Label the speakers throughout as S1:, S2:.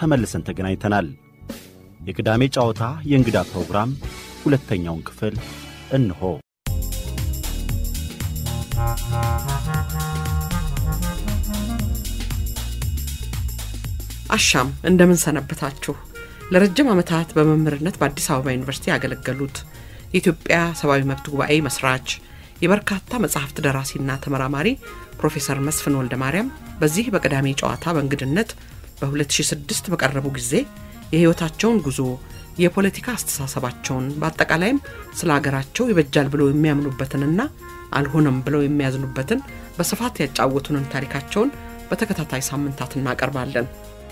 S1: ተመልሰን ተገናኝተናል። የቅዳሜ ጨዋታ የእንግዳ ፕሮግራም ሁለተኛውን ክፍል እንሆ።
S2: አሻም እንደምን ሰነበታችሁ። ለረጅም ዓመታት በመምህርነት በአዲስ አበባ ዩኒቨርሲቲ ያገለገሉት የኢትዮጵያ ሰብአዊ መብት ጉባኤ መስራች የበርካታ መጽሐፍት ደራሲና ተመራማሪ ፕሮፌሰር መስፍን ወልደ ማርያም በዚህ በቅዳሜ ጨዋታ በእንግድነት በ2006 በቀረቡ ጊዜ የሕይወታቸውን ጉዞ የፖለቲካ አስተሳሰባቸውን በአጠቃላይም ስለ አገራቸው ይበጃል ብለው የሚያምኑበትንና አልሆነም ብለው የሚያዝኑበትን በስፋት ያጫወቱንን ታሪካቸውን በተከታታይ ሳምንታት እናቀርባለን።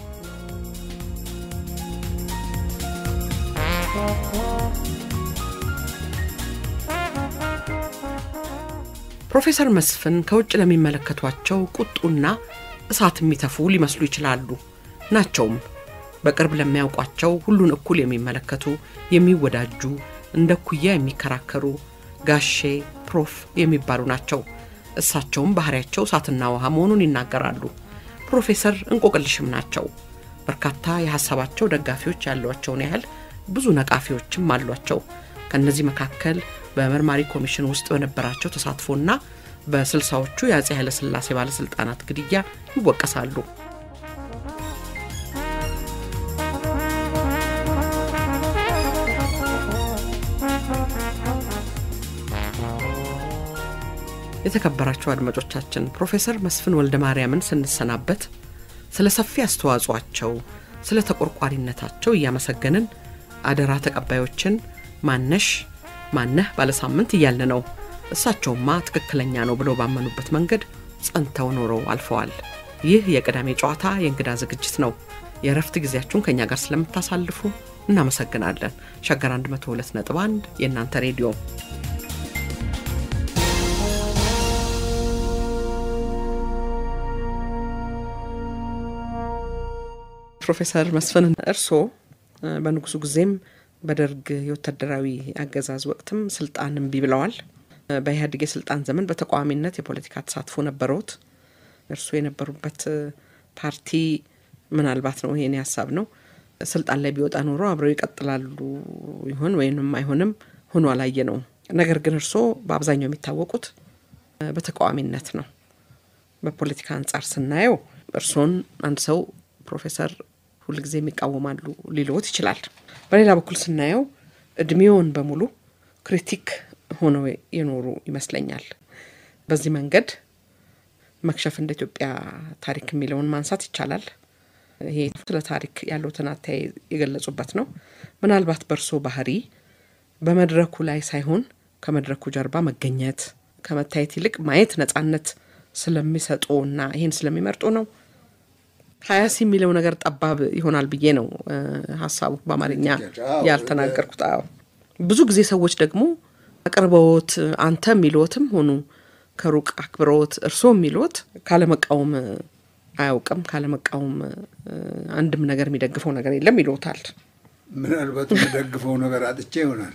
S2: ፕሮፌሰር መስፍን ከውጭ ለሚመለከቷቸው ቁጡና እሳት የሚተፉ ሊመስሉ ይችላሉ። ናቸውም። በቅርብ ለሚያውቋቸው ሁሉን እኩል የሚመለከቱ፣ የሚወዳጁ፣ እንደ ኩያ የሚከራከሩ ጋሼ ፕሮፍ የሚባሉ ናቸው። እሳቸውም ባህሪያቸው እሳትና ውሃ መሆኑን ይናገራሉ። ፕሮፌሰር እንቆቅልሽም ናቸው። በርካታ የሀሳባቸው ደጋፊዎች ያሏቸውን ያህል ብዙ ነቃፊዎችም አሏቸው። ከእነዚህ መካከል በመርማሪ ኮሚሽን ውስጥ በነበራቸው ተሳትፎና በስልሳዎቹ የአጼ ኃይለሥላሴ ባለሥልጣናት ግድያ ይወቀሳሉ። የተከበራቸው አድማጮቻችን ፕሮፌሰር መስፍን ወልደ ማርያምን ስንሰናበት ስለ ሰፊ አስተዋጽኦአቸው፣ ስለ ተቆርቋሪነታቸው እያመሰገንን አደራ ተቀባዮችን ማነሽ ማነህ ባለሳምንት እያልን ነው። እሳቸውማ ትክክለኛ ነው ብለው ባመኑበት መንገድ ጸንተው ኖረው አልፈዋል። ይህ የቅዳሜ ጨዋታ የእንግዳ ዝግጅት ነው። የእረፍት ጊዜያችሁን ከእኛ ጋር ስለምታሳልፉ እናመሰግናለን። ሸገር 102.1 የእናንተ ሬዲዮ ፕሮፌሰር መስፍን እርስዎ በንጉሱ ጊዜም በደርግ የወታደራዊ አገዛዝ ወቅትም ስልጣን እምቢ ብለዋል። በኢህአዴግ የስልጣን ዘመን በተቃዋሚነት የፖለቲካ ተሳትፎ ነበረውት። እርስዎ የነበሩበት ፓርቲ ምናልባት ነው ይሄኔ ሀሳብ ነው ስልጣን ላይ ቢወጣ ኖሮ አብረው ይቀጥላሉ ይሆን ወይንም አይሆንም ሆኖ አላየ ነው። ነገር ግን እርስዎ በአብዛኛው የሚታወቁት በተቃዋሚነት ነው። በፖለቲካ አንጻር ስናየው እርስዎን አንድ ሰው ፕሮፌሰር ሁልጊዜ የሚቃወማሉ ሊልዎት ይችላል። በሌላ በኩል ስናየው እድሜውን በሙሉ ክሪቲክ ሆነው የኖሩ ይመስለኛል። በዚህ መንገድ መክሸፍ እንደ ኢትዮጵያ ታሪክ የሚለውን ማንሳት ይቻላል። ይሄ ስለ ታሪክ ያለውትን አተያይ የገለጹበት ነው። ምናልባት በእርሶ ባህሪ በመድረኩ ላይ ሳይሆን ከመድረኩ ጀርባ መገኘት ከመታየት ይልቅ ማየት ነጻነት ስለሚሰጡ እና ይህን ስለሚመርጡ ነው ሀያሲ የሚለው ነገር ጠባብ ይሆናል ብዬ ነው ሀሳቡ በአማርኛ ያልተናገርኩት። አዎ ብዙ ጊዜ ሰዎች ደግሞ አቅርበዎት አንተ የሚልዎትም ሆኑ ከሩቅ አክብረዎት እርስዎ የሚልዎት ካለመቃወም አያውቅም፣ ካለመቃወም አንድም ነገር የሚደግፈው ነገር የለም ይልዎታል።
S3: ምናልባት የሚደግፈው ነገር አጥቼ ይሆናል።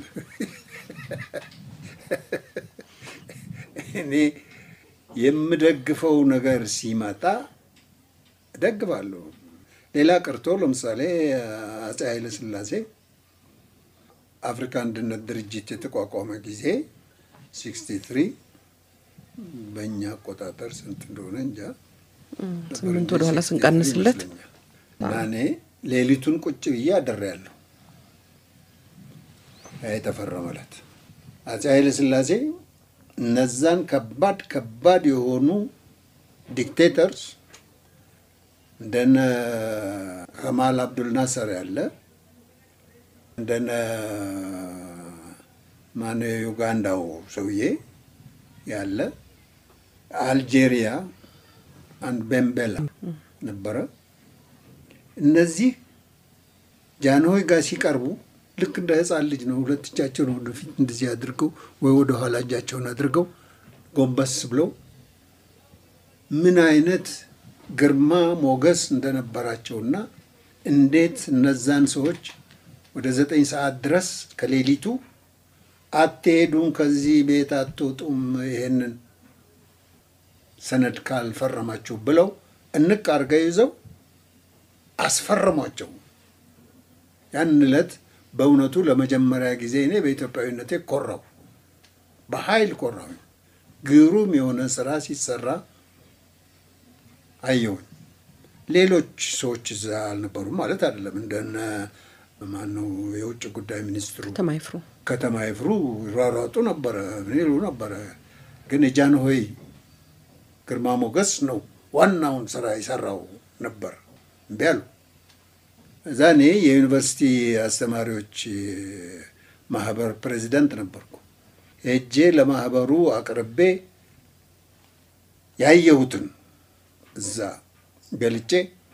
S3: እኔ የምደግፈው ነገር ሲመጣ እደግፋለሁ። ሌላ ቀርቶ ለምሳሌ አፄ ኃይለ ሥላሴ አፍሪካ አንድነት ድርጅት የተቋቋመ ጊዜ ሲክስቲ ትሪ በእኛ አቆጣጠር ስንት እንደሆነ እንጃ
S2: ስምንት ወደኋላ ስንቀንስለት
S3: እና እኔ ሌሊቱን ቁጭ ብዬ አድሬያለሁ። የተፈረመለት አፄ ኃይለ ሥላሴ እነዛን ከባድ ከባድ የሆኑ ዲክቴተርስ እንደነ ከማል አብዱል ናሰር ያለ እንደነ ማን ዩጋንዳው ሰውዬ ያለ አልጄሪያ አንድ ቤምቤላ ነበረ። እነዚህ ጃንሆይ ጋር ሲቀርቡ ልክ እንደ ሕፃን ልጅ ነው። ሁለት እጃቸውን ወደፊት እንደዚህ አድርገው ወይ ወደ ኋላ እጃቸውን አድርገው ጎንበስ ብለው ምን አይነት ግርማ ሞገስ እንደነበራቸውና እንዴት እነዛን ሰዎች ወደ ዘጠኝ ሰዓት ድረስ ከሌሊቱ አትሄዱም፣ ከዚህ ቤት አትወጡም፣ ይሄንን ሰነድ ካልፈረማችሁ ብለው እንቅ አድርገው ይዘው አስፈረሟቸው። ያን ዕለት በእውነቱ ለመጀመሪያ ጊዜ እኔ በኢትዮጵያዊነቴ ኮራው፣ በኃይል ኮራው። ግሩም የሆነ ስራ ሲሰራ አየሁኝ። ሌሎች ሰዎች እዛ አልነበሩም ማለት አይደለም። እንደነ ማነው የውጭ ጉዳይ ሚኒስትሩ
S2: ከተማ ይፍሩ
S3: ከተማ ይፍሩ ይሯሯጡ ነበረ፣ ምን ይሉ ነበረ። ግን የጃንሆይ ግርማ ሞገስ ነው ዋናውን ስራ የሰራው ነበር። እምቢ አሉ። እዛ እኔ የዩኒቨርሲቲ አስተማሪዎች ማህበር ፕሬዚዳንት ነበርኩ። ሄጄ ለማህበሩ አቅርቤ ያየሁትን እዛ ገልጬ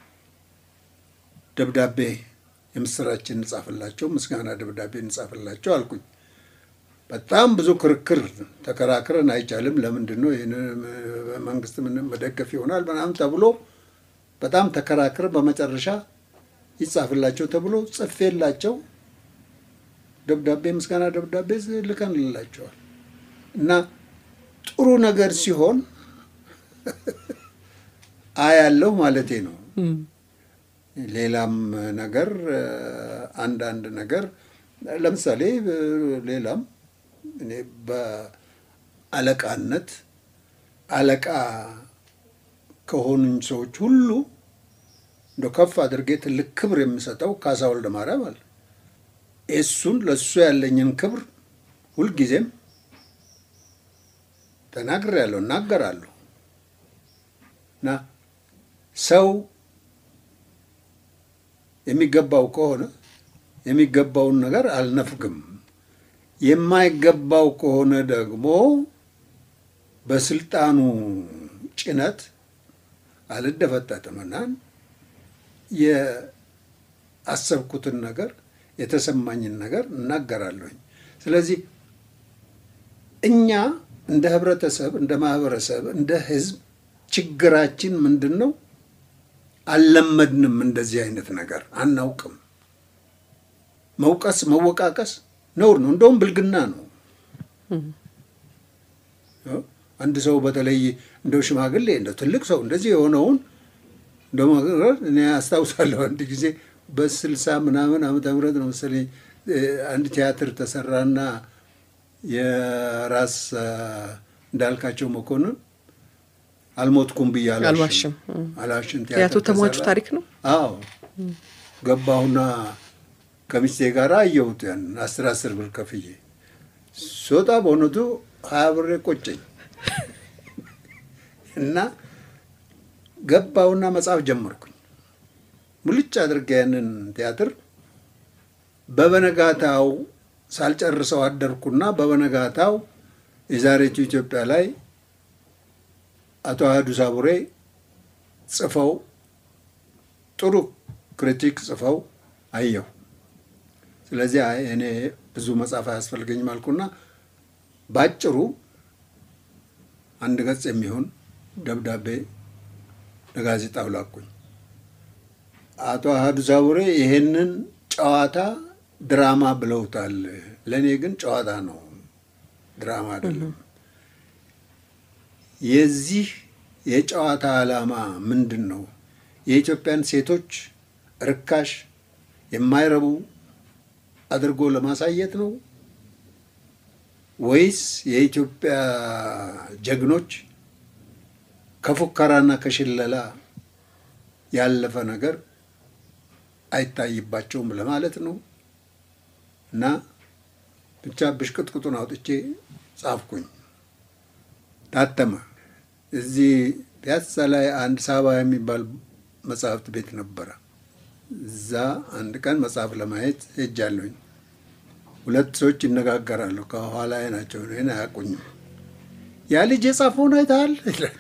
S3: ደብዳቤ የምስራችን እንጻፍላቸው፣ ምስጋና ደብዳቤ እንጻፍላቸው አልኩኝ። በጣም ብዙ ክርክር ተከራክረን አይቻልም፣ ለምንድን ነው ይህን መንግስት ምን መደገፍ ይሆናል ምናምን ተብሎ በጣም ተከራክረን በመጨረሻ ይጻፍላቸው ተብሎ ጽፌላቸው ደብዳቤ ምስጋና ደብዳቤ ልከንላቸዋል። እና ጥሩ ነገር ሲሆን አያለሁ ማለቴ ነው። ሌላም ነገር አንዳንድ ነገር ለምሳሌ ሌላም እኔ በአለቃነት አለቃ ከሆኑኝ ሰዎች ሁሉ እንደ ከፍ አድርጌ ትልቅ ክብር የምሰጠው ካሳ ወልደ ማርያም አለ። እሱን ለእሱ ያለኝን ክብር ሁልጊዜም ተናግሬያለሁ፣ እናገራለሁ እና ሰው የሚገባው ከሆነ የሚገባውን ነገር አልነፍግም። የማይገባው ከሆነ ደግሞ በስልጣኑ ጭነት አልደፈጠጥምና የአሰብኩትን ነገር የተሰማኝን ነገር እናገራለሁኝ። ስለዚህ እኛ እንደ ህብረተሰብ፣ እንደ ማህበረሰብ፣ እንደ ህዝብ ችግራችን ምንድን ነው? አልለመድንም። እንደዚህ አይነት ነገር አናውቅም። መውቀስ፣ መወቃቀስ ነውር ነው። እንደውም ብልግና ነው። አንድ ሰው በተለይ እንደው ሽማግሌ እንደው ትልቅ ሰው እንደዚህ የሆነውን እንደው እኔ አስታውሳለሁ አንድ ጊዜ በስልሳ ምናምን ዓመተ ምህረት ነው መሰለኝ አንድ ቲያትር ተሰራና የራስ እንዳልካቸው መኮንን አልሞትኩም ብዬ
S2: አልዋሽም
S3: አልዋሽም
S2: የአቶ ተሟቹ ታሪክ ነው።
S3: አዎ ገባሁና ከሚስቴ ጋር አየሁት ያን አስር አስር ብር ከፍዬ ስወጣ በእውነቱ ሀያ ብሬ ቆጨኝ እና ገባሁና መጽሐፍ ጀመርኩኝ። ሙልጭ አድርጌ ያንን ቲያትር በበነጋታው ሳልጨርሰው አደርኩና በበነጋታው የዛሬቱ ኢትዮጵያ ላይ አቶ አህዱ ሳቡሬ ጽፈው ጥሩ ክሪቲክ ጽፈው አየሁ። ስለዚህ አይ እኔ ብዙ መጽሐፍ አያስፈልገኝም አልኩና ባጭሩ አንድ ገጽ የሚሆን ደብዳቤ ለጋዜጣው ላኩኝ። አቶ አህዱ ሳቡሬ ይሄንን ጨዋታ ድራማ ብለውታል። ለእኔ ግን ጨዋታ ነው፣ ድራማ አይደለም። የዚህ የጨዋታ ዓላማ ምንድን ነው? የኢትዮጵያን ሴቶች ርካሽ የማይረቡ አድርጎ ለማሳየት ነው ወይስ የኢትዮጵያ ጀግኖች ከፉከራና ከሽለላ ያለፈ ነገር አይታይባቸውም ለማለት ነው? እና ብቻ ብሽቅጥቅጡን አውጥቼ ጻፍኩኝ። ታተመ። እዚህ ፒያሳ ላይ አንድ ሳባ የሚባል መጽሐፍት ቤት ነበረ። እዛ አንድ ቀን መጽሐፍ ለማየት ሄጃለሁኝ። ሁለት ሰዎች ይነጋገራሉ። ከኋላ ናቸው፣ ይህን አያውቁኝም። ያ ልጅ የጻፈውን አይተሃል ይላሉ።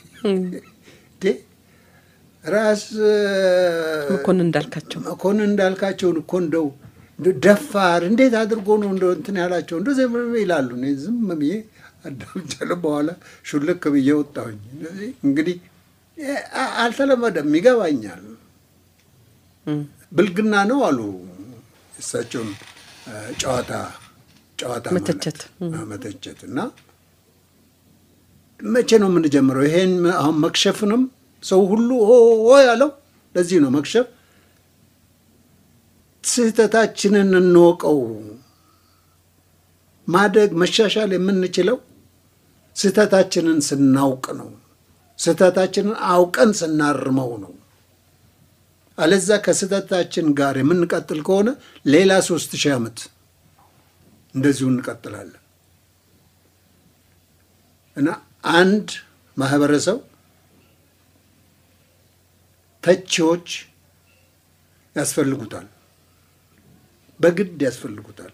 S3: ራስ
S2: መኮንን እንዳልካቸው
S3: መኮንን እንዳልካቸውን እኮ እንደው ደፋር እንዴት አድርጎ ነው እንደው እንትን ያላቸው እንደዚህ ይላሉ። እኔ ዝም ብዬ አዳምጫለሁ። በኋላ ሹልክ ብዬ ወጣሁኝ። እንግዲህ አልተለመደም፣ ይገባኛል። ብልግና ነው አሉ እሳቸውን ጨዋታ ጨዋታ
S2: መተቸት
S3: መተቸት እና መቼ ነው የምንጀምረው? ይሄን አሁን መክሸፍንም ሰው ሁሉ ኦ ያለው ለዚህ ነው መክሸፍ ስህተታችንን እንወቀው። ማደግ መሻሻል የምንችለው ስህተታችንን ስናውቅ ነው። ስህተታችንን አውቀን ስናርመው ነው። አለዛ ከስህተታችን ጋር የምንቀጥል ከሆነ ሌላ ሶስት ሺህ ዓመት እንደዚሁ እንቀጥላለን እና አንድ ማህበረሰብ ተቺዎች ያስፈልጉታል፣ በግድ ያስፈልጉታል።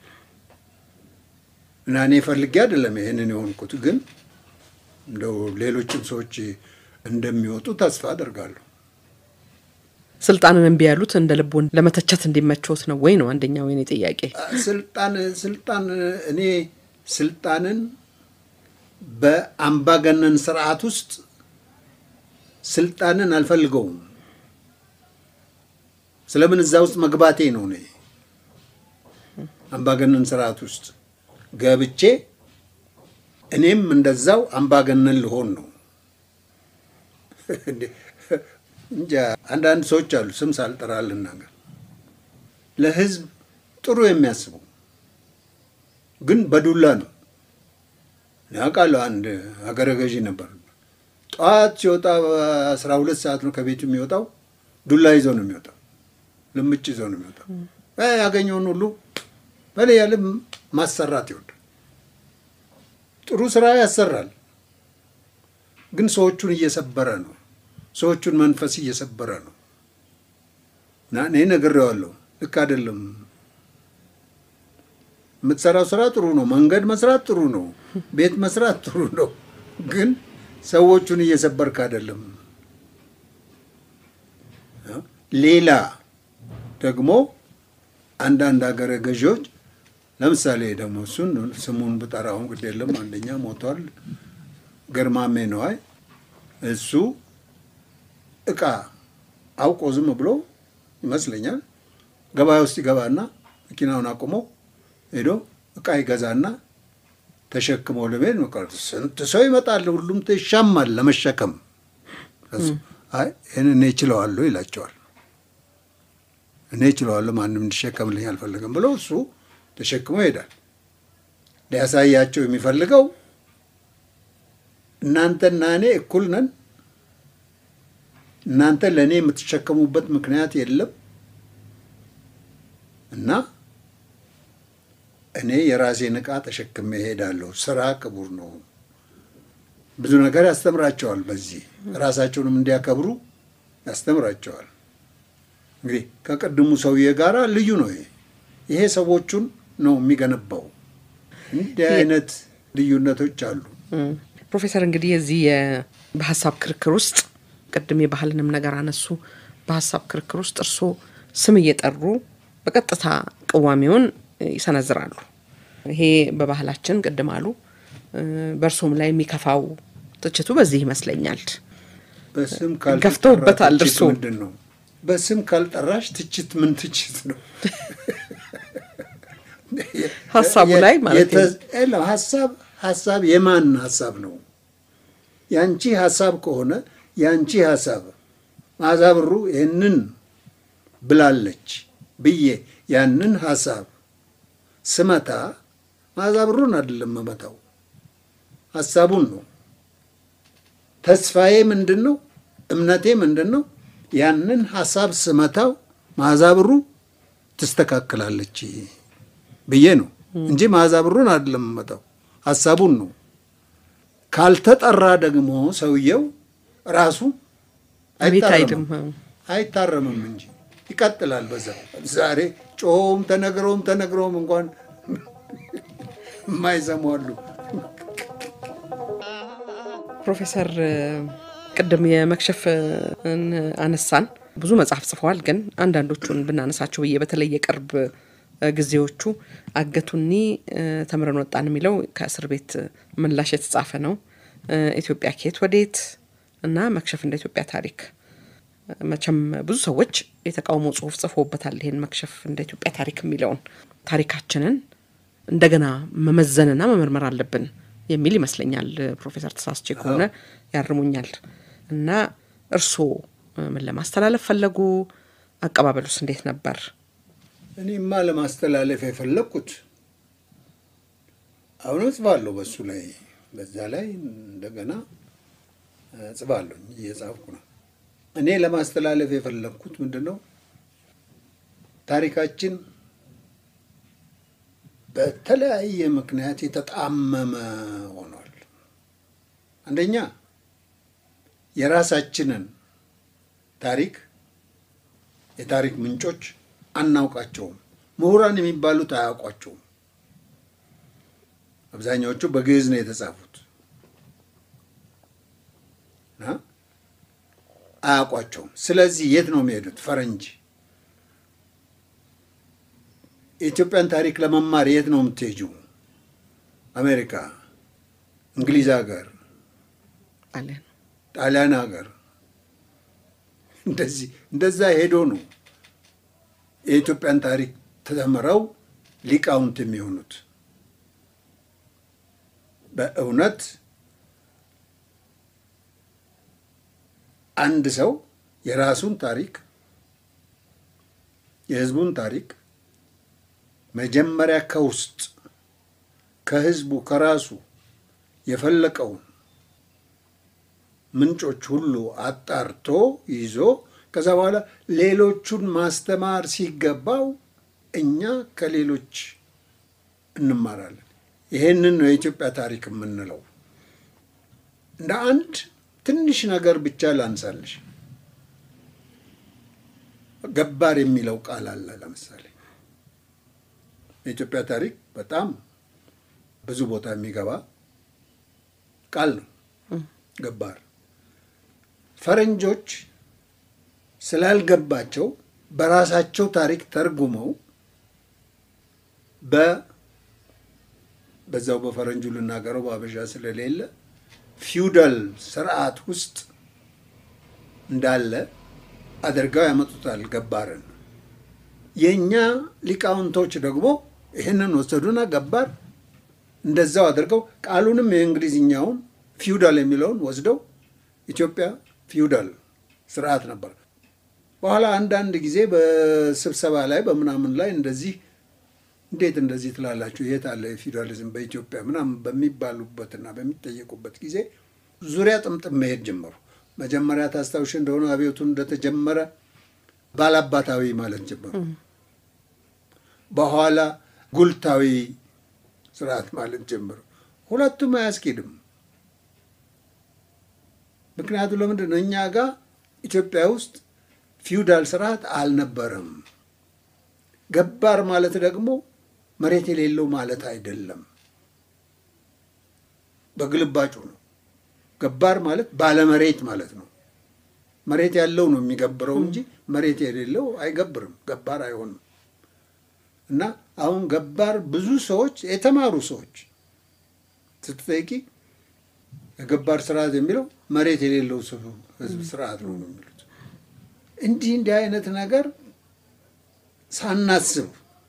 S3: እና እኔ ፈልጌ አይደለም ይህንን የሆንኩት፣ ግን እንደው ሌሎችም ሰዎች እንደሚወጡ ተስፋ አደርጋለሁ።
S2: ስልጣንን እምቢ ያሉት እንደ ልቦን ለመተቸት እንዲመቸውት ነው ወይ ነው አንደኛው የኔ ጥያቄ።
S3: ስልጣን ስልጣን እኔ ስልጣንን በአምባገነን ስርዓት ውስጥ ስልጣንን አልፈልገውም። ስለምን እዛ ውስጥ መግባቴ ነው። እኔ አምባገነን ስርዓት ውስጥ ገብቼ እኔም እንደዛው አምባገነን ልሆን ነው። እንጃ አንዳንድ ሰዎች አሉ፣ ስም ሳልጠራ ልናገር፣ ለህዝብ ጥሩ የሚያስቡ ግን በዱላ ነው። ያውቃለሁ። አንድ ሀገረ ገዢ ነበር። ጠዋት ሲወጣ በአስራ ሁለት ሰዓት ነው ከቤቱ የሚወጣው። ዱላ ይዞ ነው የሚወጣው፣ ልምጭ ይዞ ነው የሚወጣው። ያገኘውን ሁሉ በላይ ያለ ማሰራት ይወዳል። ጥሩ ስራ ያሰራል፣ ግን ሰዎቹን እየሰበረ ነው። ሰዎቹን መንፈስ እየሰበረ ነው። እና እኔ ነግሬዋለሁ፣ ልክ አይደለም። የምትሰራው ስራ ጥሩ ነው፣ መንገድ መስራት ጥሩ ነው፣ ቤት መስራት ጥሩ ነው፣ ግን ሰዎቹን እየሰበርክ አይደለም። ሌላ ደግሞ አንዳንድ ሀገረ ገዢዎች ለምሳሌ ደግሞ እሱን ስሙን ብጠራውን ግድ የለም አንደኛ ሞቷል፣ ገርማሜ ነዋይ እሱ እቃ አውቆ ዝም ብሎ ይመስለኛል ገበያ ውስጥ ይገባና መኪናውን አቁሞ ሄዶ እቃ ይገዛና ተሸክሞ ለመሄድ ነው። ስንት ሰው ይመጣል፣ ሁሉም ይሻማል ለመሸከም። አይ ይህን እኔ እችለዋለሁ ይላቸዋል። እኔ እችለዋለሁ ማንም እንዲሸከምልኝ አልፈለግም ብሎ እሱ ተሸክሞ ይሄዳል። ሊያሳያቸው የሚፈልገው እናንተና እኔ እኩል ነን እናንተ ለእኔ የምትሸከሙበት ምክንያት የለም እና እኔ የራሴን ዕቃ ተሸክሜ እሄዳለሁ። ስራ ክቡር ነው። ብዙ ነገር ያስተምራቸዋል። በዚህ ራሳቸውንም እንዲያከብሩ ያስተምራቸዋል። እንግዲህ ከቅድሙ ሰውዬ ጋር ልዩ ነው። ይሄ ይሄ ሰዎቹን ነው የሚገነባው። እንዲህ አይነት ልዩነቶች አሉ።
S2: ፕሮፌሰር እንግዲህ የዚህ በሀሳብ ክርክር ውስጥ ቅድም የባህልንም ነገር አነሱ። በሀሳብ ክርክር ውስጥ እርስዎ ስም እየጠሩ በቀጥታ ቅዋሜውን ይሰነዝራሉ። ይሄ በባህላችን ቅድም አሉ። በእርሶም ላይ የሚከፋው ትችቱ በዚህ ይመስለኛል።
S3: በስም
S2: ገፍተውበታል።
S3: ትችት
S2: እርስዎ
S3: ምንድን ነው? በስም ካልጠራሽ ትችት ምን ትችት ነው?
S2: ሀሳቡ ላይ ማለት ነው።
S3: የለም ሀሳብ ሀሳብ የማን ሀሳብ ነው? ያንቺ ሀሳብ ከሆነ ያንቺ ሀሳብ መዓዛ ብሩ ይህንን ብላለች ብዬ ያንን ሀሳብ ስመታ መዓዛ ብሩን አይደለም መመታው፣ ሀሳቡን ነው። ተስፋዬ ምንድን ነው? እምነቴ ምንድን ነው? ያንን ሀሳብ ስመታው መዓዛ ብሩ ትስተካከላለች ብዬ ነው እንጂ መዓዛ ብሩን አይደለም መመታው፣ ሀሳቡን ነው። ካልተጠራ ደግሞ ሰውየው ራሱ
S2: ቤት አይድም
S3: አይታረምም እንጂ ይቀጥላል። በዛ ዛሬ ጮኸውም ተነግረውም ተነግረውም እንኳን የማይሰሙ አሉ።
S2: ፕሮፌሰር ቅድም የመክሸፍ አነሳን። ብዙ መጽሐፍ ጽፈዋል፣ ግን አንዳንዶቹን ብናነሳቸው ብዬ በተለይ የቅርብ ጊዜዎቹ አገቱኒ ተምረን ወጣን የሚለው ከእስር ቤት ምላሽ የተጻፈ ነው። ኢትዮጵያ ከየት ወዴት እና መክሸፍ እንደ ኢትዮጵያ ታሪክ መቼም ብዙ ሰዎች የተቃውሞ ጽሁፍ ጽፎበታል። ይሄን መክሸፍ እንደ ኢትዮጵያ ታሪክ የሚለውን ታሪካችንን እንደገና መመዘንና መመርመር አለብን የሚል ይመስለኛል። ፕሮፌሰር ተሳስቼ ከሆነ ያርሙኛል። እና እርስዎ ምን ለማስተላለፍ ፈለጉ? አቀባበሉስ እንዴት ነበር?
S3: እኔማ ለማስተላለፍ የፈለግኩት አሁን እጽፋለሁ በሱ ላይ በዛ ላይ እንደገና እጽፋለሁ እየጻፍኩ ነው። እኔ ለማስተላለፍ የፈለግኩት ምንድን ነው ታሪካችን በተለያየ ምክንያት የተጣመመ ሆኗል። አንደኛ የራሳችንን ታሪክ የታሪክ ምንጮች አናውቃቸውም። ምሁራን የሚባሉት አያውቋቸውም። አብዛኛዎቹ በግዕዝ ነው የተጻፉት እና አያውቋቸውም። ስለዚህ የት ነው የሚሄዱት? ፈረንጅ የኢትዮጵያን ታሪክ ለመማር የት ነው የምትሄጂው? አሜሪካ፣ እንግሊዝ ሀገር፣
S2: አለን
S3: ጣሊያን ሀገር እንደዚህ እንደዛ ሄዶ ነው የኢትዮጵያን ታሪክ ተምረው ሊቃውንት የሚሆኑት። በእውነት አንድ ሰው የራሱን ታሪክ የሕዝቡን ታሪክ መጀመሪያ ከውስጥ ከሕዝቡ ከራሱ የፈለቀውን ምንጮች ሁሉ አጣርቶ ይዞ ከዛ በኋላ ሌሎቹን ማስተማር ሲገባው እኛ ከሌሎች እንማራለን። ይሄንን ነው የኢትዮጵያ ታሪክ የምንለው። እንደ አንድ ትንሽ ነገር ብቻ ላንሳልሽ። ገባር የሚለው ቃል አለ። ለምሳሌ የኢትዮጵያ ታሪክ በጣም ብዙ ቦታ የሚገባ ቃል ነው ገባር። ፈረንጆች ስላልገባቸው በራሳቸው ታሪክ ተርጉመው በ በዛው በፈረንጁ ልናገረው በአበሻ ስለሌለ ፊውዳል ስርዓት ውስጥ እንዳለ አድርገው ያመጡታል ገባርን። የእኛ ሊቃውንቶች ደግሞ ይህንን ወሰዱና ገባር እንደዛው አድርገው ቃሉንም የእንግሊዝኛውን ፊውዳል የሚለውን ወስደው ኢትዮጵያ ፊውዳል ስርዓት ነበር። በኋላ አንዳንድ ጊዜ በስብሰባ ላይ በምናምን ላይ እንደዚህ እንዴት እንደዚህ ትላላችሁ? የት አለ የፊውዳሊዝም በኢትዮጵያ ምናምን በሚባሉበትና በሚጠየቁበት ጊዜ ዙሪያ ጥምጥም መሄድ ጀመሩ። መጀመሪያ ታስታውሽ እንደሆነ አብዮቱ እንደተጀመረ ባላባታዊ ማለት ጀመሩ። በኋላ ጉልታዊ ስርዓት ማለት ጀመሩ። ሁለቱም አያስኬድም። ምክንያቱ ለምንድን ነው? እኛ ጋር ኢትዮጵያ ውስጥ ፊውዳል ስርዓት አልነበረም። ገባር ማለት ደግሞ መሬት የሌለው ማለት አይደለም። በግልባጩ ነው። ገባር ማለት ባለመሬት ማለት ነው። መሬት ያለው ነው የሚገብረው እንጂ መሬት የሌለው አይገብርም፣ ገባር አይሆንም። እና አሁን ገባር ብዙ ሰዎች የተማሩ ሰዎች ስትጠይቂ የገባር ስርዓት የሚለው መሬት የሌለው ህዝብ ስርዓት ነው ነው የሚሉት። እንዲህ እንዲህ አይነት ነገር ሳናስብ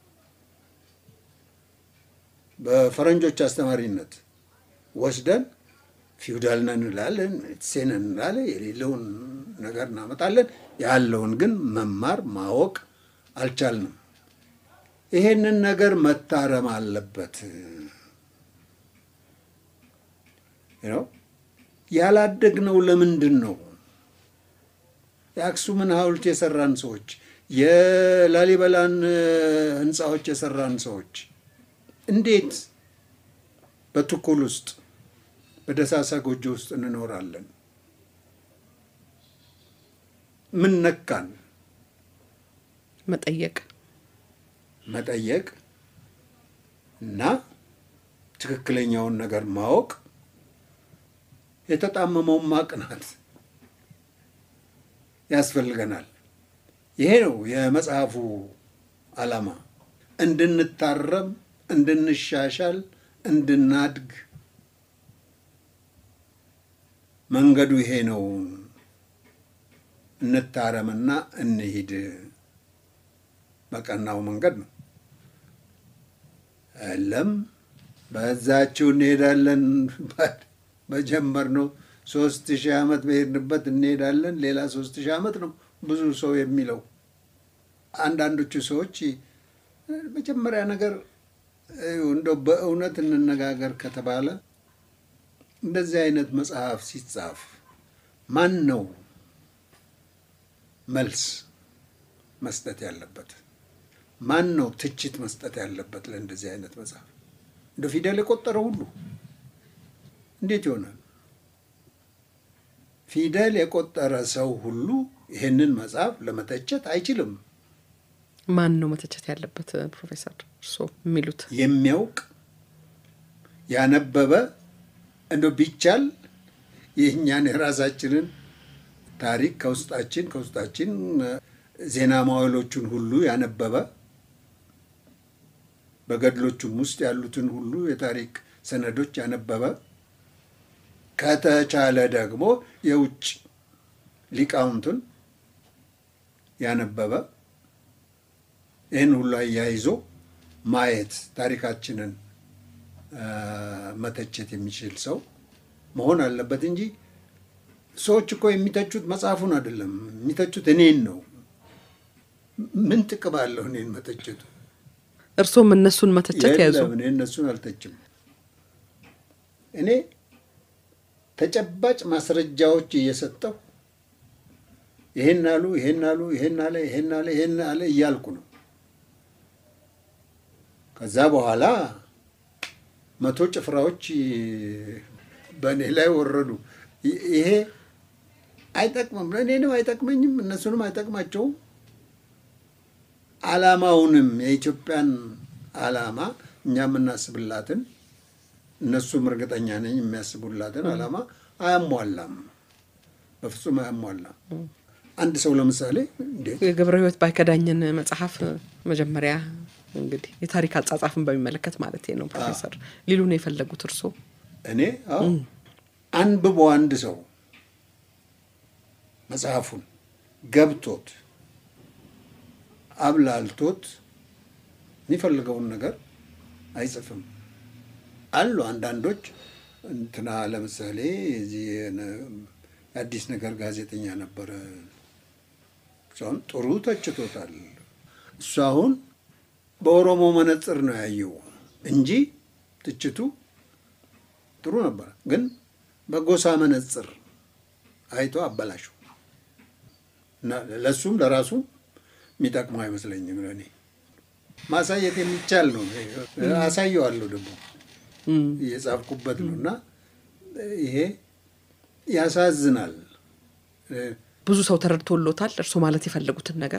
S3: በፈረንጆች አስተማሪነት ወስደን ፊውዳል ነን እንላለን፣ ሴን እንላለን፣ የሌለውን ነገር እናመጣለን። ያለውን ግን መማር ማወቅ አልቻልንም። ይሄንን ነገር መታረም አለበት ነው ያላደግነው። ለምንድን ነው የአክሱምን ሐውልት የሰራን ሰዎች የላሊበላን ህንፃዎች የሰራን ሰዎች እንዴት በትኩል ውስጥ በደሳሳ ጎጆ ውስጥ እንኖራለን? ምን ነካን?
S2: መጠየቅ
S3: መጠየቅ እና ትክክለኛውን ነገር ማወቅ የተጣመመውን ማቅናት ያስፈልገናል። ይሄ ነው የመጽሐፉ ዓላማ። እንድንታረም፣ እንድንሻሻል፣ እንድናድግ መንገዱ ይሄ ነው። እንታረምና እንሂድ በቀናው መንገድ ነው። የለም በዛችው እንሄዳለን በጀመርነው ሶስት ሺህ ዓመት በሄድንበት እንሄዳለን። ሌላ ሶስት ሺህ ዓመት ነው ብዙ ሰው የሚለው። አንዳንዶቹ ሰዎች መጀመሪያ ነገር እንደው በእውነት እንነጋገር ከተባለ እንደዚህ አይነት መጽሐፍ ሲጻፍ ማን ነው መልስ መስጠት ያለበት? ማን ነው ትችት መስጠት ያለበት? ለእንደዚህ አይነት መጽሐፍ እንደ ፊደል የቆጠረ ሁሉ እንዴት ይሆናል? ፊደል የቆጠረ ሰው ሁሉ ይህንን መጽሐፍ ለመተቸት አይችልም።
S2: ማን ነው መተቸት ያለበት? ፕሮፌሰር እርስዎ የሚሉት
S3: የሚያውቅ ያነበበ እንደ ቢቻል የእኛን የራሳችንን ታሪክ ከውስጣችን ከውስጣችን ዜና ማዋሎቹን ሁሉ ያነበበ በገድሎቹም ውስጥ ያሉትን ሁሉ የታሪክ ሰነዶች ያነበበ ከተቻለ ደግሞ የውጭ ሊቃውንቱን ያነበበ ይህን ሁሉ አያይዞ ማየት ታሪካችንን መተቸት የሚችል ሰው መሆን አለበት እንጂ ሰዎች እኮ የሚተቹት መጽሐፉን አይደለም፣ የሚተቹት እኔን ነው። ምን ጥቅም አለው እኔን መተቸቱ?
S2: እርስዎም እነሱን መተቸት ያዙ።
S3: የለም እኔ እነሱን አልተችም። እኔ ተጨባጭ ማስረጃዎች እየሰጠው ይሄን አሉ፣ ይሄን አሉ፣ ይሄን አለ፣ ይሄን አለ፣ ይሄን አለ እያልኩ ነው። ከዛ በኋላ መቶ ጭፍራዎች በእኔ ላይ ወረዱ። ይሄ አይጠቅምም፣ እኔንም አይጠቅመኝም፣ እነሱንም አይጠቅማቸውም። ዓላማውንም የኢትዮጵያን ዓላማ እኛ የምናስብላትን እነሱም እርግጠኛ ነኝ የሚያስቡላትን ዓላማ አያሟላም፣ በፍጹም አያሟላም። አንድ ሰው ለምሳሌ እንዴት
S2: የገብረ ሕይወት ባይከዳኝን መጽሐፍ መጀመሪያ እንግዲህ የታሪክ አጻጻፍን በሚመለከት ማለት ነው ፕሮፌሰር ሊሉ ነው የፈለጉት እርስዎ?
S3: እኔ አዎ አንብቦ አንድ ሰው መጽሐፉን ገብቶት አብላልቶት የሚፈልገውን ነገር አይጽፍም። አሉ አንዳንዶች እንትና ለምሳሌ እዚህ የአዲስ ነገር ጋዜጠኛ ነበረ። እሷን ጥሩ ተችቶታል። እሱ አሁን በኦሮሞ መነጽር ነው ያየው እንጂ ትችቱ ጥሩ ነበረ፣ ግን በጎሳ መነጽር አይቶ አበላሸው እና ለእሱም ለራሱ የሚጠቅመው አይመስለኝም። ለእኔ ማሳየት የሚቻል ነው። አሳየዋለሁ ደግሞ እየጻፍኩበት ነው እና ይሄ ያሳዝናል።
S2: ብዙ ሰው ተረድቶሎታል እርስዎ ማለት የፈለጉትን ነገር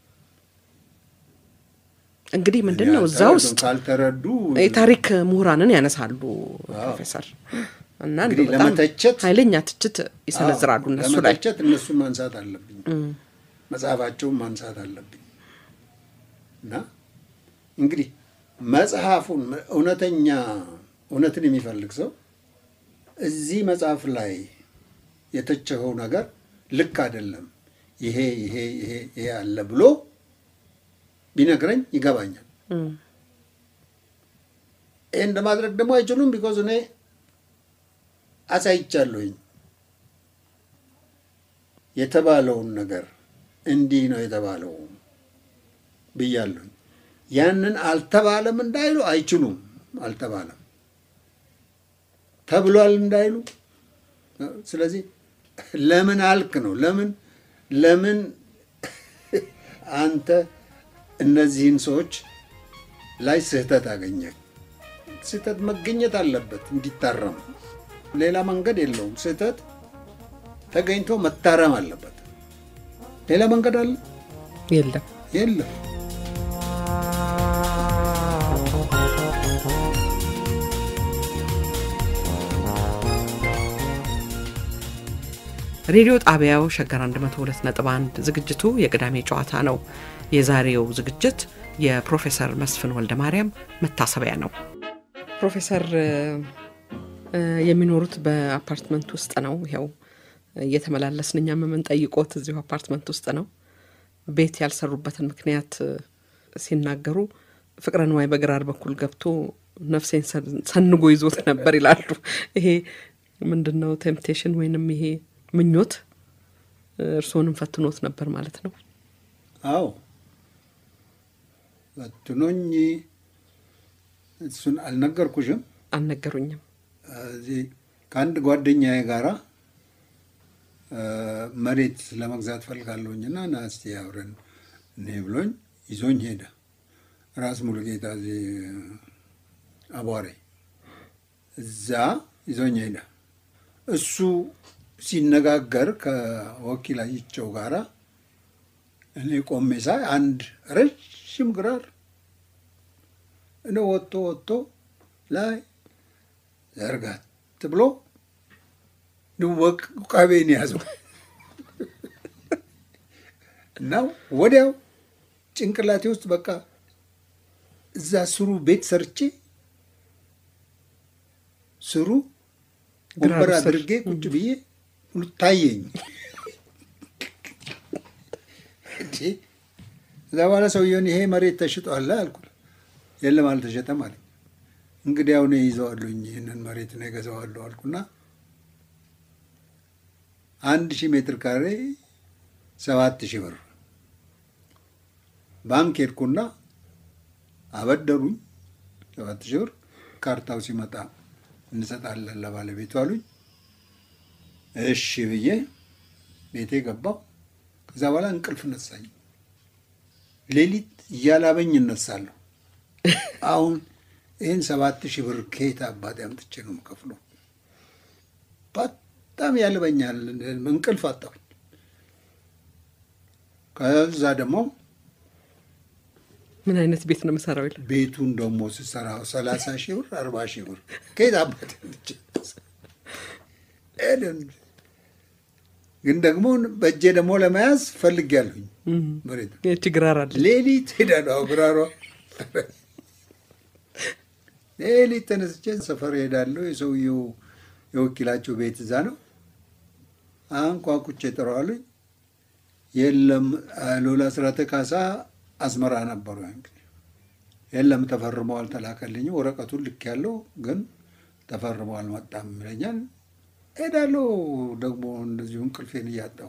S2: እንግዲህ ምንድን ነው እዛ ውስጥ
S3: ካልተረዱ
S2: የታሪክ ምሁራንን ያነሳሉ ፕሮፌሰር እና
S3: እንግዲህ
S2: በጣም
S3: ለመተቸት
S2: ኃይለኛ ትችት ይሰነዝራሉ እነሱ ላይ
S3: ለመተቸት እነሱን ማንሳት አለብኝ፣ መጽሐፋቸውን ማንሳት አለብኝ እና እንግዲህ መጽሐፉን እውነተኛ እውነትን የሚፈልግ ሰው እዚህ መጽሐፍ ላይ የተቸኸው ነገር ልክ አይደለም፣ ይሄ ይሄ ይሄ ይሄ አለ ብሎ ቢነግረኝ ይገባኛል። ይህን ለማድረግ ደግሞ አይችሉም። ቢኮዝ እኔ አሳይቻለሁኝ የተባለውን ነገር እንዲህ ነው የተባለው ብያለሁኝ። ያንን አልተባለም እንዳይሉ አይችሉም። አልተባለም ተብሏል እንዳይሉ። ስለዚህ ለምን አልክ ነው ለምን ለምን አንተ እነዚህን ሰዎች ላይ ስህተት አገኘ። ስህተት መገኘት አለበት እንዲታረም፣ ሌላ መንገድ የለውም። ስህተት ተገኝቶ መታረም አለበት። ሌላ መንገድ አለ?
S2: የለም
S3: የለም።
S2: ሬዲዮ ጣቢያው ሸገር 102.1 ዝግጅቱ የቅዳሜ ጨዋታ ነው። የዛሬው ዝግጅት የፕሮፌሰር መስፍን ወልደ ማርያም መታሰቢያ ነው። ፕሮፌሰር እ፣ የሚኖሩት በአፓርትመንት ውስጥ ነው። ይኸው እየተመላለስን እኛም የምንጠይቆት እዚሁ አፓርትመንት ውስጥ ነው። ቤት ያልሰሩበትን ምክንያት እ፣ ሲናገሩ ፍቅረ ንዋይ በግራር በኩል ገብቶ ነፍሴን ሰን- ሰንጎ ይዞት ነበር ይላሉ። ይሄ ምንድን ነው? ቴምፕቴሽን ወይንም ይሄ ምኞት እ፣ እርስዎንም ፈትኖት ነበር ማለት ነው።
S3: አዎ በትኖኝ እሱን አልነገርኩሽም።
S2: አልነገሩኝም።
S3: እዚህ ከአንድ ጓደኛዬ ጋራ መሬት ለመግዛት ፈልጋለሁኝና ና እስቲ አብረን እኔ ብሎኝ ይዞኝ ሄደ። ራስ ሙሉጌታ እዚህ አቧሬ እዛ ይዞኝ ሄደ። እሱ ሲነጋገር ከወኪላቸው ጋራ እኔ ቆሜ ሳይ አንድ ረዥም ግራር እኔ ወጥቶ ወጥቶ ላይ ዘርጋት ብሎ ንወቅ ቃቤን ያዘው እና ወዲያው ጭንቅላቴ ውስጥ በቃ እዛ ስሩ ቤት ሰርቼ ስሩ ወንበር አድርጌ ቁጭ ብዬ ሁሉ ታየኝ። እዛ በኋላ ሰውየውን ይሄ መሬት ተሽጧል አልኩት። የለም አልተሸጠም አለኝ። እንግዲህ አሁን ይዘዋለሁኝ ይህንን መሬት ነው የገዛዋለሁ አልኩና አንድ ሺህ ሜትር ካሬ ሰባት ሺህ ብር ባንክ ሄድኩና አበደሩኝ ሰባት ሺህ ብር። ካርታው ሲመጣ እንሰጣለን ለባለቤቱ አሉኝ። እሺ ብዬ ቤቴ ገባው። ከዛ በኋላ እንቅልፍ ነሳኝ። ሌሊት እያላበኝ እነሳለሁ። አሁን ይህን ሰባት ሺህ ብር ከየት አባቴ አምጥቼ ነው የምከፍለው? በጣም ያልበኛል። እንቅልፍ አጣሁኝ። ከዛ ደግሞ
S2: ምን አይነት ቤት ነው የምሰራው ይላል።
S3: ቤቱን ደግሞ ስሰራ ሰላሳ ሺህ ብር አርባ ሺህ ብር ከየት አባቴ አምጥቼ ግን ደግሞ በእጄ ደግሞ ለመያዝ ፈልጌያለሁኝ መሬት
S2: ይህቺ ግራር አለ
S3: ሌሊት ሄዳለሁ። ግራሯ ሌሊት ተነስቼ ሰፈር ሄዳለሁ። የሰውየው የወኪላቸው ቤት እዛ ነው። አንኳኩቼ ጠራዋለኝ። የለም ሎላ ስራተ ካሳ አስመራ ነበሩ። እንግዲህ የለም ተፈርመው አልተላከልኝም። ወረቀቱን ልክ ያለው ግን ተፈርመው አልመጣም ይለኛል። ሄዳለሁ ደግሞ እንደዚሁ እንቅልፌን እያጣሁ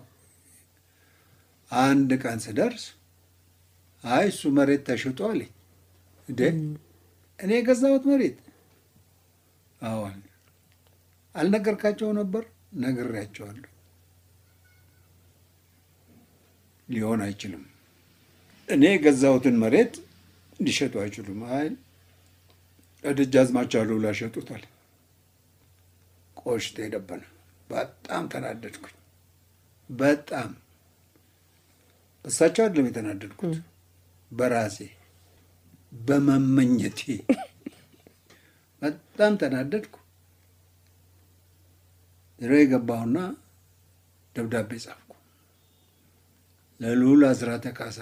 S3: አንድ ቀን ስደርስ አይ እሱ መሬት ተሽጦ አለኝ። እንዴ እኔ የገዛሁት መሬት? አዎን። አልነገርካቸው ነበር? ነግሬያቸዋለሁ። ሊሆን አይችልም። እኔ የገዛሁትን መሬት ሊሸጡ አይችሉም። አይ ደጃዝማች አሉላ ሸጡታል። ቆሽቴ ደበነ። በጣም ተናደድኩኝ። በጣም እሳቸው አይደለም የተናደድኩት፣ በራሴ በመመኘቴ በጣም ተናደድኩ። ሮ የገባሁና ደብዳቤ ጻፍኩ ለልዑል አስራተ ካሳ።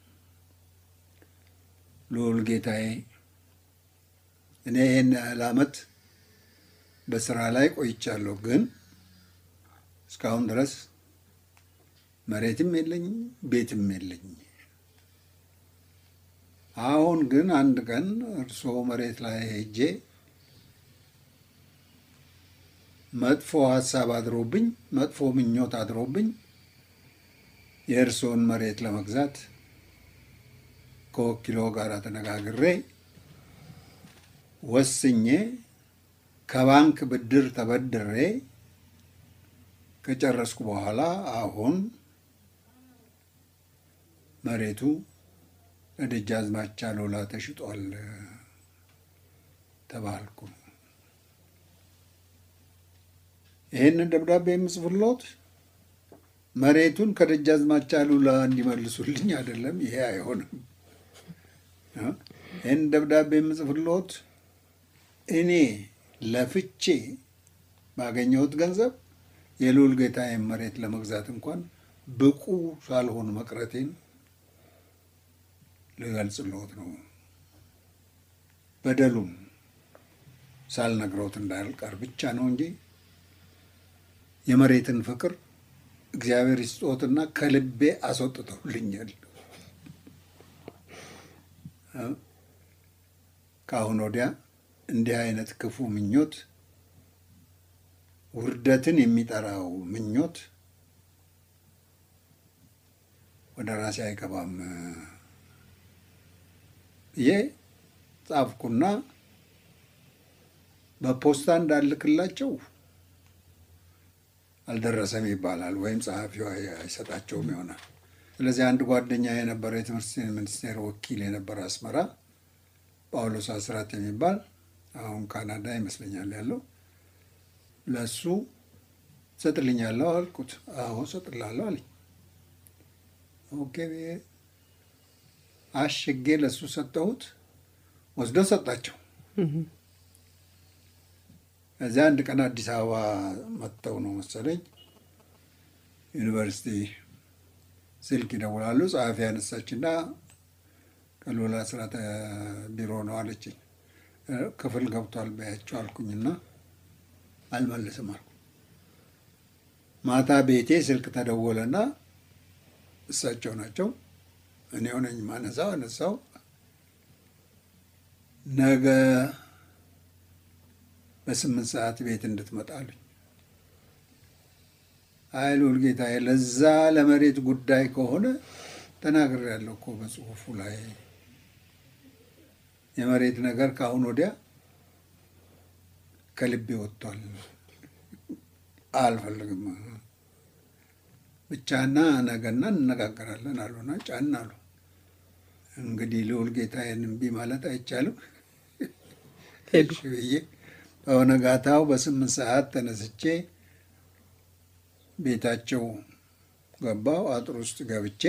S3: ልዑል ጌታዬ፣ እኔ ይህን ያህል ዓመት በስራ ላይ ቆይቻለሁ፣ ግን እስካሁን ድረስ መሬትም የለኝ ቤትም የለኝ። አሁን ግን አንድ ቀን እርስዎ መሬት ላይ ሄጄ መጥፎ ሀሳብ አድሮብኝ መጥፎ ምኞት አድሮብኝ የእርስዎን መሬት ለመግዛት ከወኪሎ ጋር ተነጋግሬ ወስኜ ከባንክ ብድር ተበድሬ ከጨረስኩ በኋላ አሁን መሬቱ ለደጃዝማች አሉላ ተሽጧል ተባልኩ። ይህንን ደብዳቤ የምጽፍሎት መሬቱን ከደጃዝማች አሉላ እንዲመልሱልኝ አይደለም። ይሄ አይሆንም። ይህን ደብዳቤ የምጽፍሎት እኔ ለፍቼ ባገኘሁት ገንዘብ የልዑል ጌታዬን መሬት ለመግዛት እንኳን ብቁ ሳልሆን መቅረቴን ልገልጽልዎት ነው። በደሉም ሳልነግረውት እንዳልቀር ብቻ ነው እንጂ የመሬትን ፍቅር እግዚአብሔር ይስጦትና ከልቤ አስወጥተውልኛል። ከአሁን ወዲያ እንዲህ አይነት ክፉ ምኞት፣ ውርደትን የሚጠራው ምኞት ወደ ራሴ አይገባም ብዬ ጻፍኩና በፖስታ እንዳልክላቸው አልደረሰም ይባላል፣ ወይም ጸሐፊው አይሰጣቸውም ይሆናል። ስለዚህ አንድ ጓደኛ የነበረ የትምህርት ሚኒስቴር ወኪል የነበረ አስመራ ጳውሎስ አስራት የሚባል አሁን ካናዳ ይመስለኛል ያለው ለሱ ሰጥልኛለሁ አልኩት። አዎ ሰጥላለሁ አለኝ። ኦኬ አሽጌ ለሱ ሰጠሁት። ወስዶ ሰጣቸው። እዚያ አንድ ቀን አዲስ አበባ መጥተው ነው መሰለኝ ዩኒቨርሲቲ ስልክ ይደውላሉ። ጸሐፊ ያነሳችና ቀሎላ ስራተ ቢሮ ነው አለችኝ። ክፍል ገብቷል በያቸው አልኩኝና አልመልስም አልኩ። ማታ ቤቴ ስልክ ተደወለና እሳቸው ናቸው። እኔ ሆነኝ ማነሳው አነሳው። ነገ በስምንት ሰዓት ቤት እንድትመጣሉኝ አይ ልዑል ጌታዬ፣ ለዛ ለመሬት ጉዳይ ከሆነ ተናግሬያለሁ እኮ በጽሁፉ ላይ የመሬት ነገር ከአሁን ወዲያ ከልቤ ወጥቷል። አልፈልግም ብቻና ነገና እንነጋገራለን አሉና ጫን አሉ። እንግዲህ ልዑል ጌታዬን እምቢ ማለት አይቻልም
S2: ሄዱ።
S3: ብዬ በነጋታው በስምንት ሰዓት ተነስቼ ቤታቸው ገባው። አጥር ውስጥ ገብቼ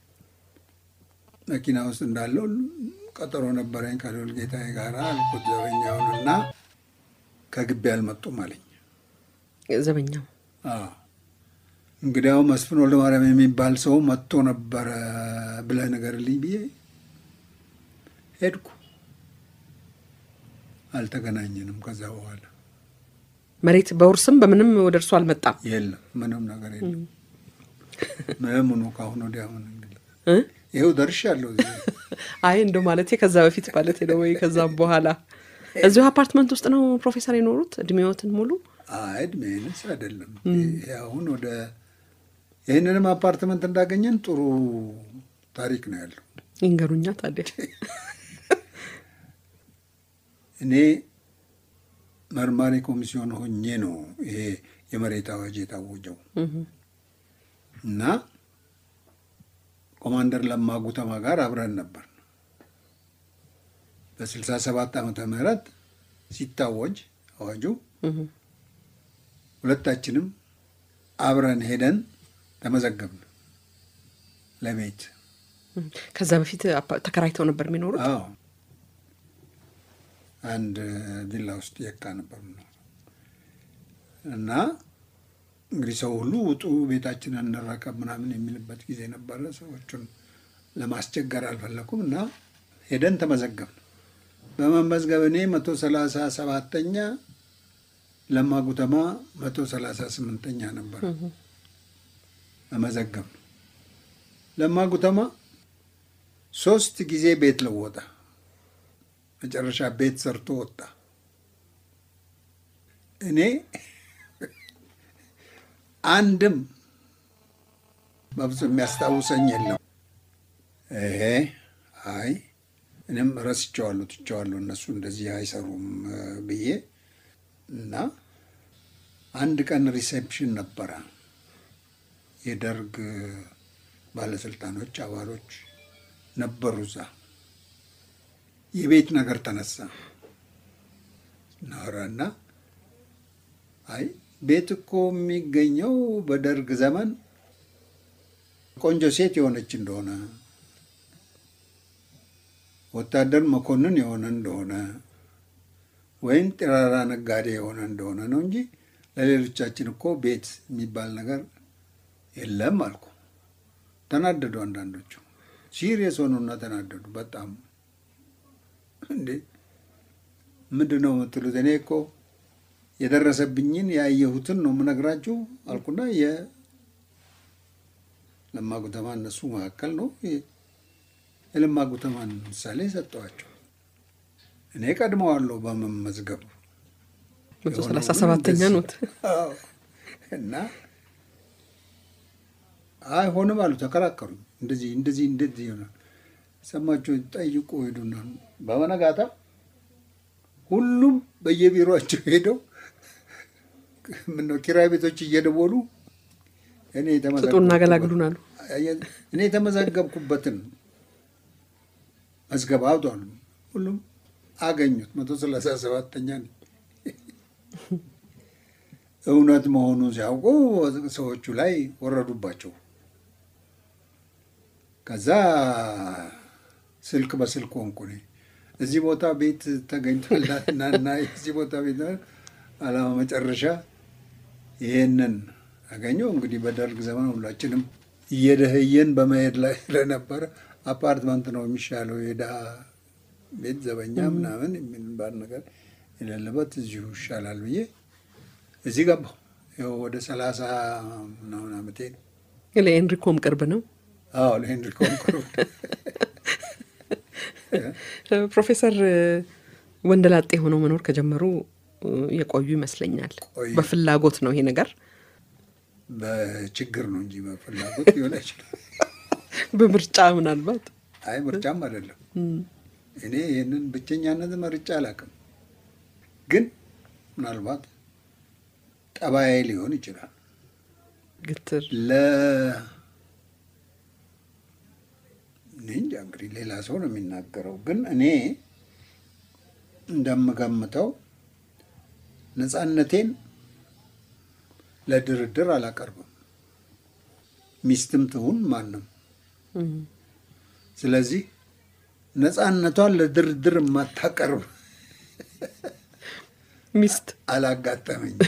S3: መኪና ውስጥ እንዳለው ቀጠሮ ነበረኝ ከልዑል ጌታዬ ጋር አልኩት ዘበኛውንና ከግቢ አልመጡም አለኝ።
S2: ዘበኛው
S3: አዎ እንግዲያው መስፍን ወልደ ማርያም የሚባል ሰው መጥቶ ነበረ ብለህ ንገርልኝ ብዬ ሄድኩ። አልተገናኘንም። ከዛ በኋላ
S2: መሬት በውርስም በምንም ወደ እርሱ አልመጣም።
S3: የለም ምንም ነገር የለም። ምኑ ከአሁን ወዲያ ምን እንግዲህ
S2: እ?
S3: ይኸው ደርሻለሁ። እዚህ
S2: አይ እንደው ማለቴ ከዛ በፊት ማለት ነው ወይ ከዛም በኋላ እዚሁ አፓርትመንት ውስጥ ነው ፕሮፌሰር የኖሩት እድሜዎትን ሙሉ?
S3: አይ እድሜንስ አይደለም። ይሄ አሁን ወደ ይህንንም አፓርትመንት እንዳገኘን ጥሩ ታሪክ ነው ያለው።
S2: ይንገሩኛ ታዲያ።
S3: እኔ መርማሪ ኮሚሲዮን ሆኜ ነው ይሄ የመሬት አዋጅ የታወጀው እና ኮማንደር ለማ ጉተማ ጋር አብረን ነበር። በስልሳ ሰባት ዓመተ ምህረት ሲታወጅ አዋጁ ሁለታችንም አብረን ሄደን ተመዘገብን ለቤት።
S2: ከዛ በፊት አፓ- ተከራይተው ነበር የሚኖሩት?
S3: አዎ አንድ ቪላ ውስጥ የካ ነበር የምኖረው። እና እንግዲህ ሰው ሁሉ ውጡ ቤታችንን እንረከብ ምናምን የሚልበት ጊዜ ነበረ። ሰዎቹን ለማስቸገር አልፈለኩም እና ሄደን ተመዘገብን። በመመዝገብ እኔ መቶ ሰላሳ ሰባተኛ ለማ ጉተማ መቶ ሰላሳ ስምንተኛ ነበር መመዘገብ ለማ ጉተማ ሶስት ጊዜ ቤት ለወጠ። መጨረሻ ቤት ሰርቶ ወጣ። እኔ አንድም በብዙ የሚያስታውሰኝ የለም። ይሄ አይ እኔም ረስቸዋለሁ፣ ትቸዋለሁ እነሱ እንደዚህ አይሰሩም እ ብዬ እና አንድ ቀን ሪሴፕሽን ነበረ። የደርግ ባለስልጣኖች አባሎች ነበሩ እዛ። የቤት ነገር ተነሳ ናወራና አይ ቤት እኮ የሚገኘው በደርግ ዘመን ቆንጆ ሴት የሆነች እንደሆነ ወታደር መኮንን የሆነ እንደሆነ ወይም ጢራራ ነጋዴ የሆነ እንደሆነ ነው እንጂ ለሌሎቻችን እኮ ቤት የሚባል ነገር የለም አልኩ። ተናደዱ። አንዳንዶቹ ሲሪየስ ሆኑና ተናደዱ በጣም እንዴ ምንድን ነው የምትሉት? እኔ እኮ የደረሰብኝን ያየሁትን ነው የምነግራችሁ አልኩና የለማ ጉተማ እነሱ መካከል ነው የለማ ጉተማን ምሳሌ ሰጠዋቸው። እኔ ቀድመዋለሁ በመመዝገብ
S2: መቶ ሰላሳ ሰባተኛ ኖት።
S3: አዎ። እና አይሆንም አሉ፣ ተከራከሩኝ። እንደዚህ እንደዚህ እንደዚህ ይሆናል። ሰማችሁ ጠይቁ ሄዱና በመነጋታ ሁሉም በየቢሮቸው ሄደው ምነው ኪራይ ቤቶች እየደወሉ እኔ
S2: ስጡና አገላግሉን አሉ።
S3: እኔ የተመዘገብኩበትን መዝገብ አውጧል። ሁሉም አገኙት። መቶ ሰላሳ ሰባተኛ ነኝ። እውነት መሆኑን ሲያውቁ ሰዎቹ ላይ ወረዱባቸው። ከዛ ስልክ በስልክ ሆንኩ እኔ እዚህ ቦታ ቤት ተገኝቷልና እና እዚህ ቦታ ቤት አላማ መጨረሻ ይህንን አገኘው። እንግዲህ በደርግ ዘመን ሁላችንም እየደህየን በመሄድ ላይ ስለነበረ አፓርትመንት ነው የሚሻለው የድሃ ቤት ዘበኛ ምናምን የሚባል ነገር የሌለበት እዚሁ ይሻላል ብዬ እዚህ ገባሁ። ይኸው ወደ ሰላሳ ምናምን ዓመቴ ነው።
S2: ለኤንሪኮም ቅርብ ነው።
S3: አዎ ለሄንሪኮም ቅርብ
S2: ፕሮፌሰር ወንደላጤ ሆነው መኖር ከጀመሩ የቆዩ ይመስለኛል።
S3: ቆዩ።
S2: በፍላጎት ነው ይሄ ነገር፣
S3: በችግር ነው እንጂ በፍላጎት ሊሆን አይችልም።
S2: በምርጫ ምናልባት
S3: አይ ምርጫም አይደለም። እኔ ይህንን ብቸኛነት መርጫ አላውቅም። ግን ምናልባት ጠባዬ ሊሆን ይችላል።
S2: ግትር
S3: ለ እኔ እንጃ እንግዲህ ሌላ ሰው ነው የሚናገረው። ግን እኔ እንደምገምተው ነፃነቴን ለድርድር አላቀርብም፣ ሚስትም ትሁን ማንም። ስለዚህ ነፃነቷን ለድርድር የማታቀርብ
S2: ሚስት
S3: አላጋጠመኝ።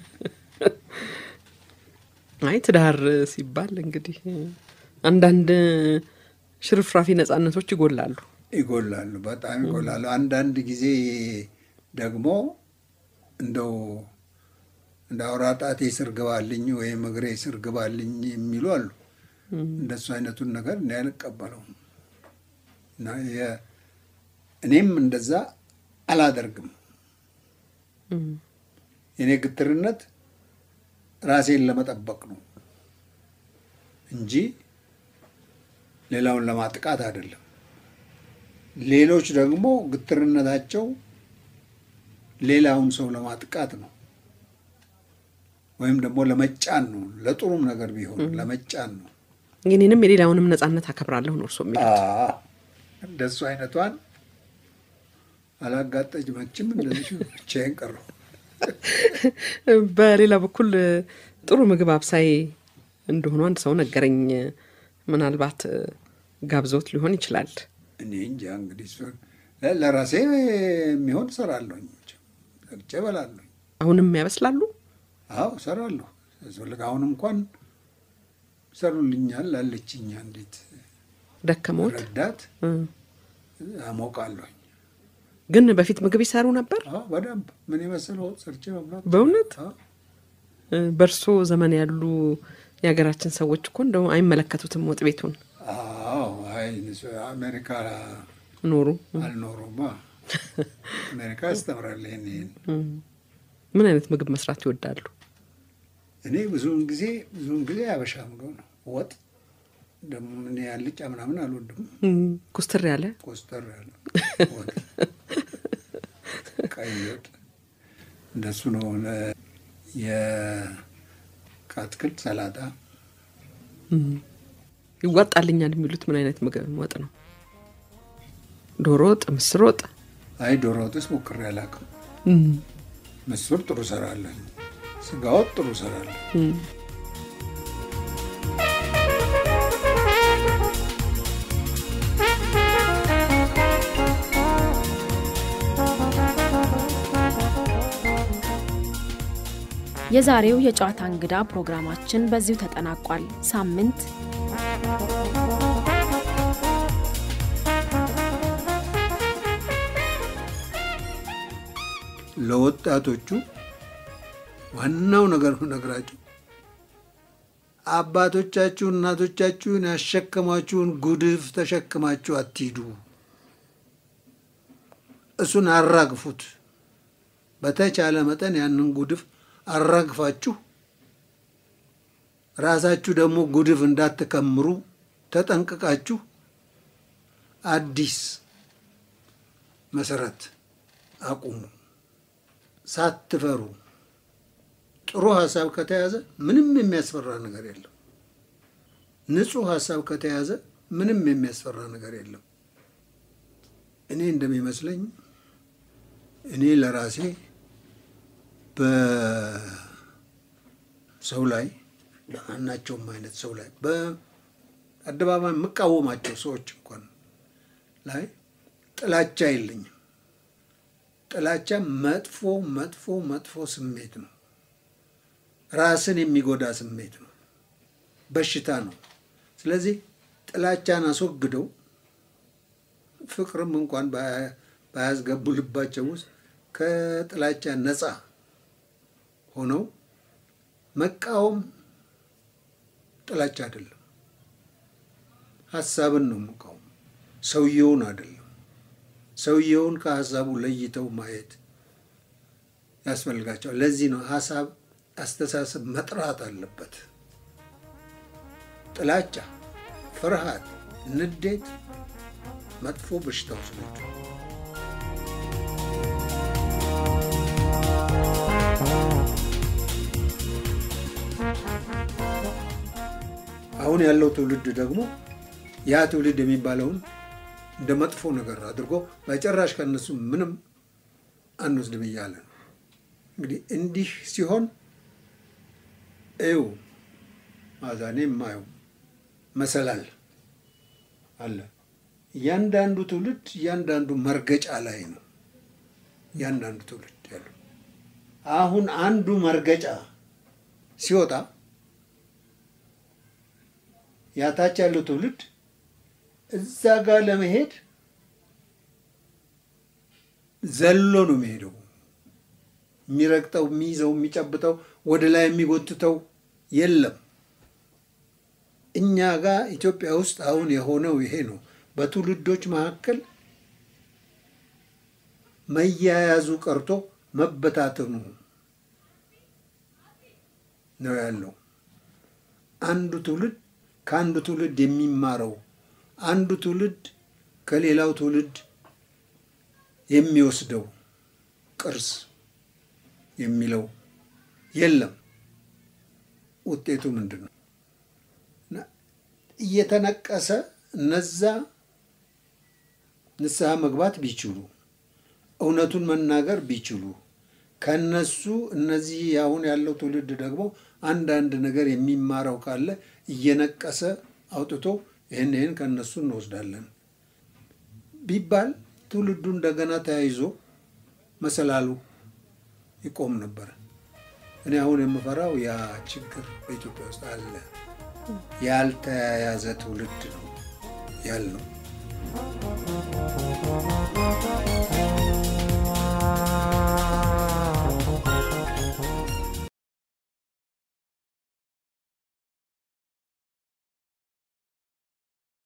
S2: አይ ትዳር ሲባል እንግዲህ አንዳንድ ሽርፍራፊ ነጻነቶች ይጎላሉ።
S3: ይጎላሉ፣ በጣም ይጎላሉ። አንዳንድ ጊዜ ደግሞ እንደው እንደ አውራ ጣቴ ስር ግባልኝ ወይም እግሬ ስር ግባልኝ የሚሉ አሉ። እንደሱ አይነቱን ነገር እኔ አልቀበለውም እና የ- እኔም እንደዛ አላደርግም። የኔ ግትርነት ራሴን ለመጠበቅ ነው እንጂ ሌላውን ለማጥቃት አይደለም። ሌሎች ደግሞ ግትርነታቸው ሌላውን ሰው ለማጥቃት ነው ወይም ደግሞ ለመጫን ነው። ለጥሩም ነገር ቢሆን ለመጫን ነው።
S2: የኔንም የሌላውንም ነጻነት አከብራለሁ ነው እርሶ የሚሉት።
S3: አዎ፣ እንደሱ አይነቷን አላጋጠጅ መችም እንደዚህ ብቻዬን ቀረሁ።
S2: በሌላ በኩል ጥሩ ምግብ አብሳይ እንደሆኑ አንድ ሰው ነገረኝ። ምናልባት ጋብዞት ሊሆን ይችላል።
S3: እኔ እንጃ እንግዲህ እሱን ለ- ለራሴ የሚሆን እሰራለሁኝ፣ ሰርቼ እበላለሁ።
S2: አሁንም ያበስላሉ።
S3: አዎ እሰራለሁ። ያስፈልግ አሁን እንኳን ይሰሩልኛል አለችኛ እንዴት
S2: ደከመዎት?
S3: ረዳት
S2: እ።
S3: አሞቃለሁኝ።
S2: ግን በፊት ምግብ ይሰሩ ነበር።
S3: አዎ በደንብ ምን የመሰለ ወጥ ሰርቼ መብላት
S2: በእውነት
S3: አዎ።
S2: እ፣ በእርሶ ዘመን ያሉ የሀገራችን ሰዎች እኮ እንደው አይመለከቱትም ወጥ ቤቱን
S3: አዎ አይ እነሱ አሜሪካ
S2: ኖሩ።
S3: አልኖሩማ። አሜሪካ ያስተምራል ይሄን ይሄን
S2: እ። ምን አይነት ምግብ መስራት ይወዳሉ?
S3: እኔ ብዙውን ጊዜ ብዙውን ጊዜ ያበሻ ምግብ ነው። ወጥ ደግሞ እኔ ያልጫ ምናምን አልወድም።
S2: እ፣ ኩስትር ያለ
S3: ኮስተር ያለ ወጥ፣ ቀይ ወጥ እንደሱ ነው። ለ- የአትክልት ሰላጣ
S2: እ። ይዋጣልኛል የሚሉት ምን አይነት ምግብ ወጥ ነው? ዶሮ ወጥ፣ ምስር ወጥ?
S3: አይ ዶሮ ወጥስ ሞክሬ አላውቅም።
S2: እ፣
S3: ምስር ጥሩ እሰራለሁ። ስጋ ወጥ ጥሩ እሰራለሁ።
S2: እ።
S4: የዛሬው የጨዋታ እንግዳ ፕሮግራማችን በዚሁ ተጠናቋል። ሳምንት
S3: ለወጣቶቹ ዋናው ነገር ነግራቸው አባቶቻችሁ እናቶቻችሁን ያሸከማችሁን ጉድፍ ተሸክማችሁ አትሂዱ። እሱን አራግፉት። በተቻለ መጠን ያንን ጉድፍ አራግፋችሁ ራሳችሁ ደግሞ ጉድፍ እንዳትከምሩ ተጠንቅቃችሁ አዲስ መሰረት አቁሙ። ሳትፈሩ ጥሩ ሀሳብ ከተያዘ ምንም የሚያስፈራ ነገር የለም። ንጹህ ሀሳብ ከተያዘ ምንም የሚያስፈራ ነገር የለም። እኔ እንደሚመስለኝ እኔ ለራሴ በሰው ላይ በማናቸውም አይነት ሰው ላይ በአደባባይ የምቃወማቸው ሰዎች እንኳን ላይ ጥላቻ የለኝም። ጥላቻ መጥፎ መጥፎ መጥፎ ስሜት ነው። ራስን የሚጎዳ ስሜት ነው። በሽታ ነው። ስለዚህ ጥላቻን አስወግደው ፍቅርም እንኳን ባያስገቡ ልባቸው ውስጥ ከጥላቻ ነፃ ሆነው መቃወም ጥላቻ አይደለም። ሀሳብን ነው መቃወም፣ ሰውየውን አይደለም። ሰውየውን ከሀሳቡ ለይተው ማየት ያስፈልጋቸዋል። ለዚህ ነው ሀሳብ፣ አስተሳሰብ መጥራት አለበት። ጥላቻ፣ ፍርሃት፣ ንዴት መጥፎ በሽታዎች ናቸው። አሁን ያለው ትውልድ ደግሞ ያ ትውልድ የሚባለውን እንደ መጥፎ ነገር አድርጎ በጭራሽ ከነሱ ምንም አንወስድም እያለ ነው። እንግዲህ እንዲህ ሲሆን እዩ ማዛኔ የማየው መሰላል አለ። እያንዳንዱ ትውልድ እያንዳንዱ መርገጫ ላይ ነው። እያንዳንዱ ትውልድ ያለው አሁን አንዱ መርገጫ ሲወጣ ያታች ያለው ትውልድ እዛ ጋር ለመሄድ ዘሎ ነው የሚሄደው። የሚረግጠው፣ የሚይዘው፣ የሚጨብጠው ወደ ላይ የሚጎትተው የለም። እኛ ጋር ኢትዮጵያ ውስጥ አሁን የሆነው ይሄ ነው። በትውልዶች መካከል መያያዙ ቀርቶ መበታተኑ ነው ያለው። አንዱ ትውልድ ከአንዱ ትውልድ የሚማረው አንዱ ትውልድ ከሌላው ትውልድ የሚወስደው ቅርስ የሚለው የለም። ውጤቱ ምንድን ነው? እየተነቀሰ እነዛ ንስሐ መግባት ቢችሉ እውነቱን መናገር ቢችሉ ከነሱ እነዚህ አሁን ያለው ትውልድ ደግሞ አንዳንድ ነገር የሚማረው ካለ እየነቀሰ አውጥቶ ይህን ይህን ከእነሱ እንወስዳለን ቢባል ትውልዱ እንደገና ተያይዞ መሰላሉ ይቆም ነበር። እኔ አሁን የምፈራው ያ ችግር በኢትዮጵያ ውስጥ አለ። ያልተያያዘ ትውልድ ነው ያልነው።